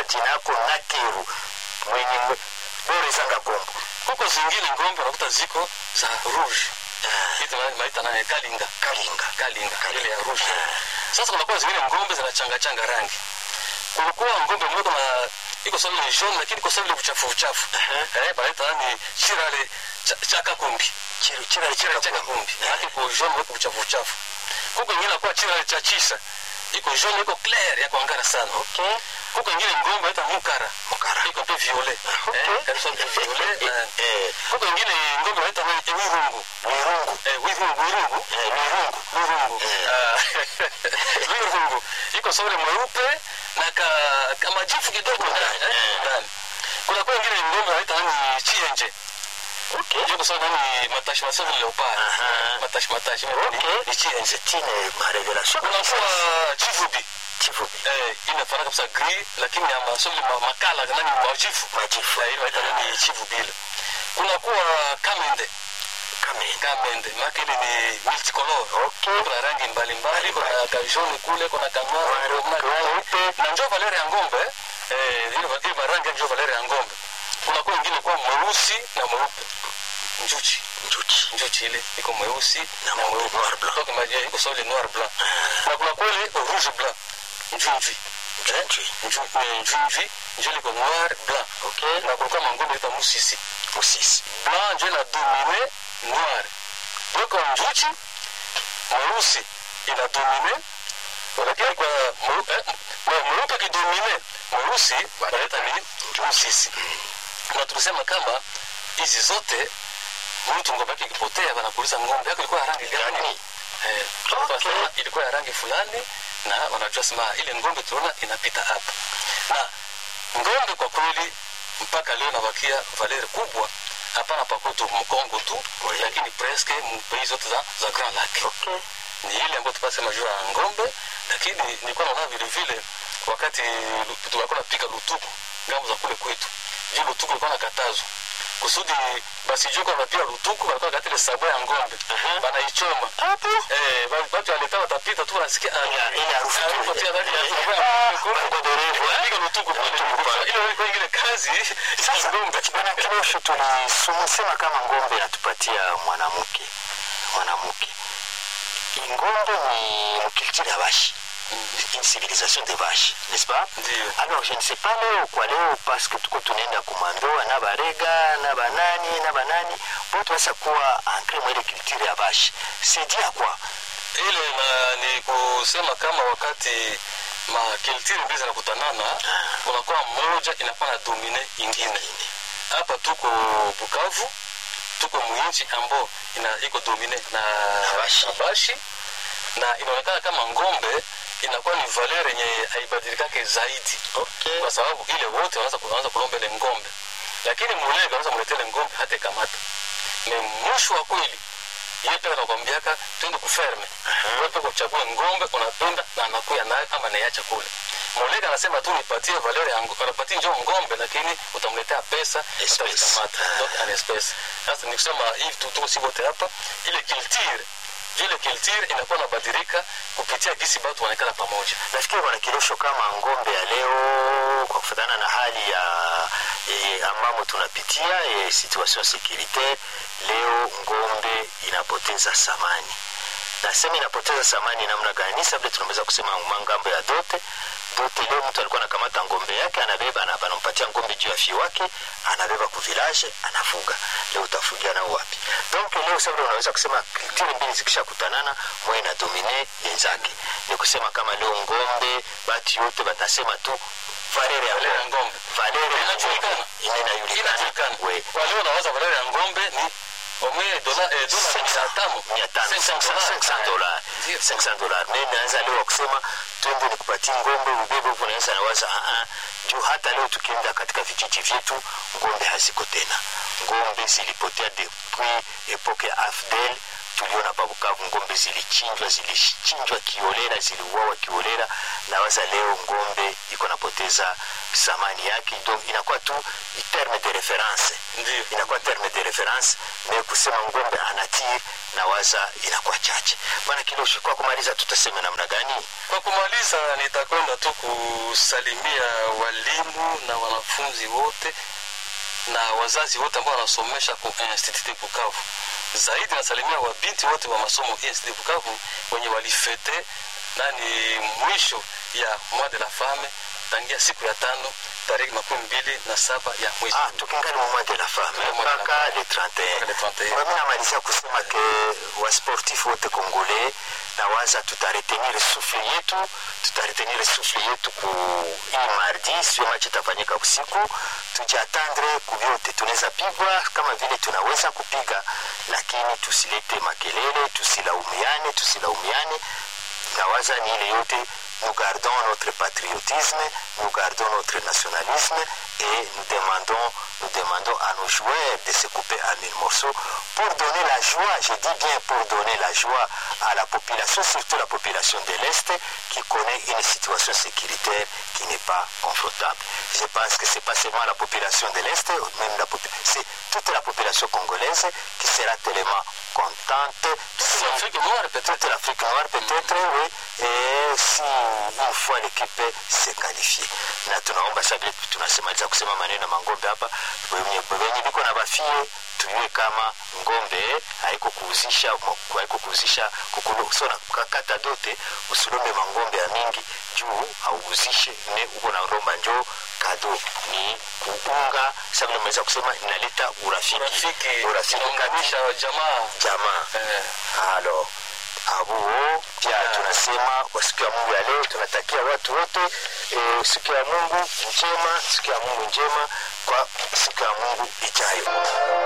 jina yako nakeru mwenye mwe- bora ezanga kombo kuko zingine ngombe unakuta ziko za rouge kitu maita naye kalinga kalinga kalinga ile ya rouge sasa kunakuwa zingine ngombe zinachangachanga rangi kulikuwa ngombe moja na iko sawa ile jaune lakini iko sawa ile uchafu uchafu eh banaita ni chirale cha- chaka kumbi Chiru- chirale chirale chaka chakakombo kumbi yake ko jaune iko uchafu uchafu kuko ingine kwa chirale cha chisa iko jaune iko clair ya kuangara sana okay kuko ingine ngombe inaita mukara Mukara. iko pe violet Okay. eh kabisa pe violet na eh kuko ingine ngombe inaita wirungu wirungu eh wirungu wirungu eh wirungu wirungu Eh. Ah, wirungu iko saule mweupe na ka, ka majifu kidogo ndani eh, Eh. ndani kuna kwa ingine ngombe wanaita nani chienje okay ndio kusema nani matashi masafi leopard Aha. matashi matashi ni- okay ni chienje c'est une ma révélation kuna kwa chivubi chifubi eh inafanana kabisa gris lakini ya masoli ma, makala nani majifu majifu eh ile wanaita nani chivubi ile kuna kuwa kamende kamene kamende maana ile ni multicolor okay kuna rangi mbalimbali kuna kajoni kule kuna Wale- weupe. na njo valere ya ngombe eh, ile va- ile marangi njo valere ya ngombe kuna kuwa ingine kuwa mweusi na mweupe njuchi njuchi njuchi ile iko mweusi Na mweupe, noir blanc. Toka maji iko sawa ile noir blanc na kuna kuwa ile rouge blanc njunjwi njuchi Nju- eh, njunjwi njo liko noir blanc okay na kulikuwa mangombe ita musisi musisi blanc njo ina domine noir donc njuchi mweusi ina domine lakini kwa mweu- eh, mwe- mweupe kidomine mweusi wanaita ni musisi na tulisema kama hizi zote mtu ngombe yake ikipotea wanakuuliza ngombe yako ilikuwa ya rangi gani Gani? Eh, Okay. wanasema ilikuwa ya rangi fulani na wanajua sema ile ngombe tunaona inapita hapa na ngombe kwa kweli mpaka leo nabakia valeri kubwa hapana pakutu mkongo tu Oui. lakini presque mpei zote za, za grand lac okay ni ile ambayo tupasema juu ya ngombe lakini nilikuwa naona vile vile wakati lu- tulikuwa napika lutuku ngambo za kule kwetu juu lutuku ilikuwa nakatazwa kusudi basi juu kwa pia lutuku walikuwa kati ile sabo ya ngombe Mhm. banaichoma hapo eh ba- watu waleta watapita tu wanasikia ah, Ile- ile harufu tu harufu ile. tu ya ndani ya sabo ya ngombe kule. Magodorovu, eh? Piga lutuku pale. Lutuku pale. Ile ilikuwa ingine kazi ya sasa ngombe bwana kilosho tulisema kama ngombe inatupatia mwanamke mwanamke ngombe ni mkulture ya vache une civilisation de vache n'est-ce pas Ndiyo. alors je ne sais pas leo kwa leo parce que tuko tunaenda kumandoa na barega na banani na banani bote basa kuwa ancre mwele culture ya vache c'est dit à quoi ile na ni kusema kama wakati makiltiri mbili zinakutanana kunakuwa moja inakuwa na domine ingine hapa tuko bukavu tuko mwinchi ambao ina iko domine na bashi. na bashi na inaonekana kama ngombe inakuwa ni valere yenye haibadilikake zaidi okay kwa sababu ile wote wanaanza kuanza kulomba ile ngombe lakini mulega anaweza mletea ile ngombe hata ikamata ni mwisho wa kweli yeye pia anakwambiaka twende kuferme wewe pia kuchagua ngombe unapenda na anakuya nayo ama naiacha kule mulega anasema tu nipatie valere ya ngo- anapatie njoo ngombe lakini utamletea pesa Espèce. utazikamata donc an espèce sasa ni kusema hivi tu tuko si wote hapa ile kiltire ile kiltire inakuwa inabadilika kupitia gisi batu wanaikala pamoja nafikiri bwana kilosho kama ngombe ya leo kwa kufatana na hali ya e, ambamo tunapitia e, situation securitaire leo ngombe inapoteza samani nasema inapoteza samani namna gani sabile tunaweza kusema mangambo ya dote dote leo mtu alikuwa anakamata ngombe yake anabeba ana- anampatia ngombe juu ya fie wake anabeba kuvilaje anafuga leo utafugia nao wapi donc leo sabile unaweza kusema kulture mbili zikishakutanana moja ina domine yenzake ni kusema kama leo ngombe batu yote batasema tu valere ya Valere ya ngombe ngombe. valere ya Inajulikana. ngombe inajulikana inajulikana we kwa leo unawaza valere ya ngombe ni omwe dola eh, dola mia tano mia tano 500 500 dollars Ndio. 500 dollars mi naanza leo kusema twende nikupatie ngombe ubebe huku naweza nawaza aa juu hata leo tukienda katika vijiji vyetu ngombe haziko tena ngombe zilipotea depuis epoke ya afdel tuliona pabukavu ngombe zilichinjwa zilichinjwa kiolela ziliuawa kiolela nawaza leo ngombe iko napoteza samani yake donc inakuwa tu i terme de reference Ndio. inakuwa terme de reference me kusema ngombe anatir na waza inakuwa chache bwana kilosho kwa kumaliza tutasema namna gani kwa kumaliza nikimaliza nitakwenda tu kusalimia walimu na wanafunzi wote na wazazi wote ambao wanasomesha ku Institut Bukavu. Zaidi nasalimia wabinti wote wa masomo Institut Bukavu wenye walifete nani mwisho ya mois de la femme tangia siku ya tano tarehe makumi mbili na saba ya mwezi Ah, tukingali mu mois de la femme Le mois de la mpaka le Mpaka le 31 31. Kwa mimi namalizia kusema ke wasportif wote kongole na waza tutaretenir souffle yetu tutaretenir souffle yetu ku hii mardi sio machi itafanyika usiku tujiatandre kuvyote tunaweza pigwa kama vile tunaweza kupiga lakini tusilete makelele tusilaumiane tusilaumiane nawaza ni ile yote nous gardons notre patriotisme nous gardons notre nationalisme et nous demandons nous demandons à nos joueurs de se couper en mille morceaux pour donner la joie je dis bien pour donner la joie à la population surtout la population de l'Est qui connaît une situation sécuritaire qui n'est pas confortable je pense que c'est pas seulement la population de l'Est même la popu- c'est toute la population congolaise qui sera tellement contente si L'Afrique noire peut-être toute l'Afrique noire peut-être oui et si une fois l'équipe s'est qualifiée na tunaomba sasa vile tunasemaliza kusema maneno ya mangombe hapa wenye wenye biko na bafie tujue kama ngombe haiko kuuzisha haiko kuuzisha kukulu so na kata dote usilombe mangombe ya mingi juu auuzishe ne uko na romba njoo kado ni kuunga sasa vile mmeweza kusema inaleta urafiki urafiki urafiki kati inaunganisha jamaa jamaa eh, halo abuo pia tunasema kwa siku ya mungu ya leo tunatakia watu wote e, siku ya mungu njema siku ya mungu njema kwa siku ya mungu ijayo